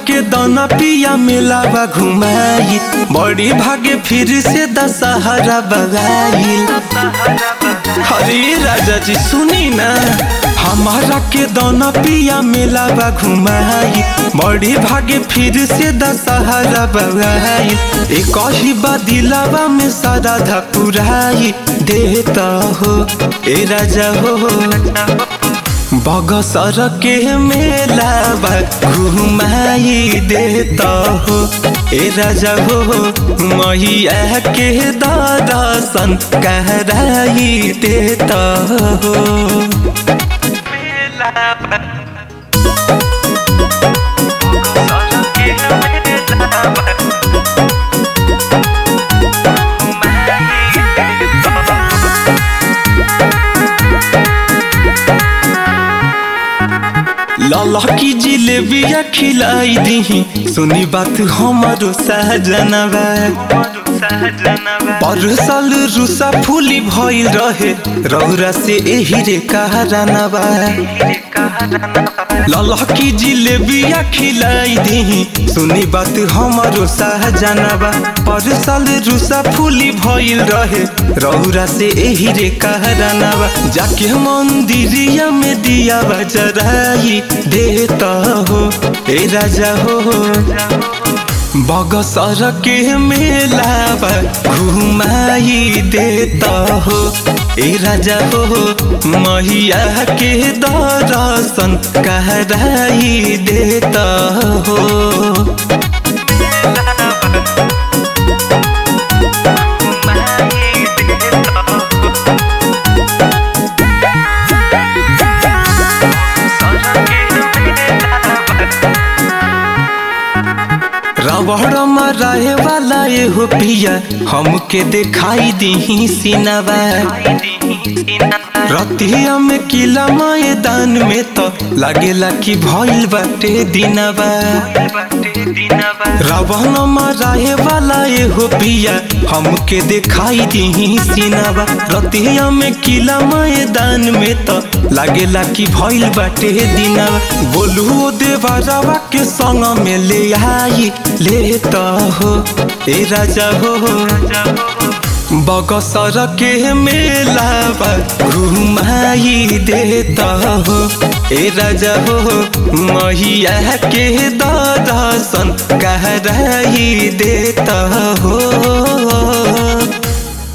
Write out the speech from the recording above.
के दाना पिया मेलावा घुमाई बड़ी भागे फिर से दशहरा बगाई हरे राजा जी सुनी ना हमारा के दाना पिया मेलावा घुमाई बड़ी भागे फिर से दशहरा बगाई एक ही बदिलावा में सारा धपुराई देता हो ए राजा हो बगसर के मेला घुमाई देता हो ए राजा हो मैया के दर्शन कराई देता हो लाला की जिलेबिया खिलाई दी सुनी बात हमारो सहजनवा परसल रुसा फूली भइल रहे रौरा से एही रे कहरानवा लाला की जिलेबिया खिलाई दी सुनी बात हमारो सहजनवा परसल रुसा फूली भइल रहे रौरा से एही रे कहरानवा जाके मंदिरिया में दिया बजराई देता हो ए राजा हो बगसर के मेला घुमाई देता हो ए राजा हो मैया के दर्शन कराई देता हो रबड़ मराए वाला ये हो पिया हमके दिखाई दी सिनवा रतिया में किला मैदान में तो लागेला कि भइल बाटे दिनवा रावण मराए वाला ये हो पिया हमके दिखाई दी सिनवा रतिया में किला मैदान में तो लागेला कि भइल बाटे दिनवा बोलू देवरवा के संग में ले आई लेता हो ए राजा हो बगसर के मेला घुमाई देता हो ए राजा हो मैया के दर्शन कराई देता हो